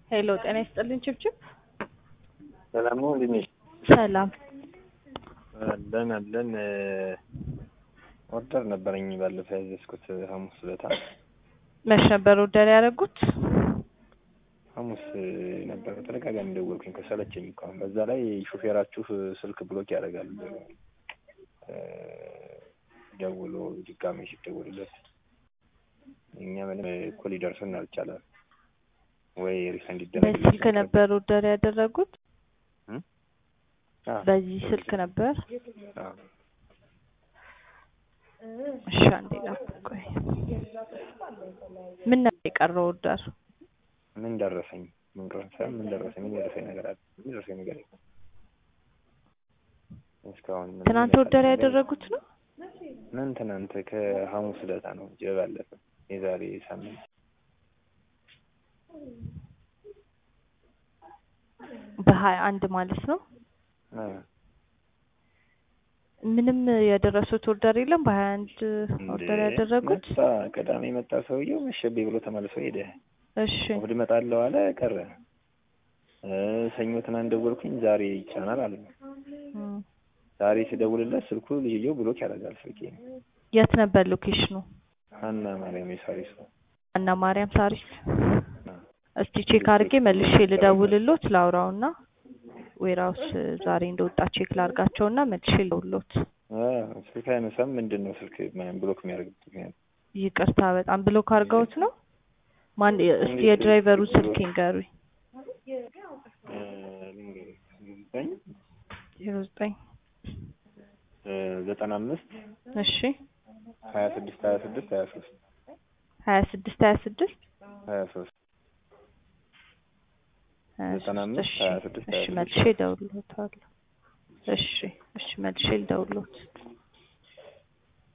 ሄሎ ጤና ይስጥልኝ ችብችብ። ሰላም ነው እንዴት ነሽ? ሰላም አለን አለን። ኦርደር ነበረኝ ባለፈው ያዘዝኩት ሐሙስ ዕለት መች ነበር ኦርደር ያደረጉት? ሐሙስ ነበር። ተደጋጋሚ ደወልኩኝ ከሰለቸኝ እኮ አሁን። በዛ ላይ ሹፌራችሁ ስልክ ብሎክ ያደርጋል ደውሎ ድጋሜ ሲደውልለት እኛ ምንም እኮ ሊደርሰን አልቻለም። ወይ ሪፈንድ ይደረግ በዚህ ስልክ ነበር ኦርደር ያደረጉት? በዚህ ስልክ ነበር? እሺ አንዴ ቆይ። ምን ነበር የቀረው ኦርደር? ምን ደረሰኝ? ምን ደረሰኝ? ምን ደረሰኝ? ምን ደረሰኝ ነገር አለ? ምን ደረሰኝ ነገር የለም። እስካሁን ምን ትናንት ኦርደር ያደረጉት ነው? ምን ትናንት ከሐሙስ ዕለት ነው እንጂ ባለፈ የዛሬ ሳምንት በሀያ አንድ ማለት ነው። ምንም የደረሱት ኦርደር የለም። በሀያ አንድ ኦርደር ያደረጉት መጣ ቅዳሜ መጣ ሰውየው መሸቤ ብሎ ተመልሶ ሄደ። እሺ እሑድ እመጣለሁ አለ ቀረ። ሰኞ ትናንት ደወልኩኝ ዛሬ ይጫናል አለ። ዛሬ ስደውልለት ስልኩ ልጅየው ብሎክ ያደርጋል ስልኬ። የት ነበር ሎኬሽኑ? ሀና ማርያም የሳሪስ ነው። ሀና ማርያም ሳሪስ። እስቲ ቼክ አድርጌ መልሼ ልደውልሎት ላውራውና ዌራውስ ዛሬ እንደወጣ ቼክ ላርጋቸውና መልሼ ልደውልሎት። ስልክ አይነሳም። ምንድን ነው ስልክ ብሎክ የሚያደርግበት ምክንያት? ይቅርታ በጣም ብሎክ አድርገውት ነው። ማን እስቲ የድራይቨሩ ስልክ ይንገሩኝ። ዜሮ ዘጠኝ ዘጠና አምስት እሺ ሀያ ስድስት ሀያ ስድስት ሀያ ሶስት ሀያ ስድስት ሀያ ስድስት ሀያ ሶስት ዘጠና አምስት ሀያ ስድስት ሀያ እሺ ስድስት መልሼ እደውልሎታለሁ። እሺ እሺ መልሼ ልደውልሎት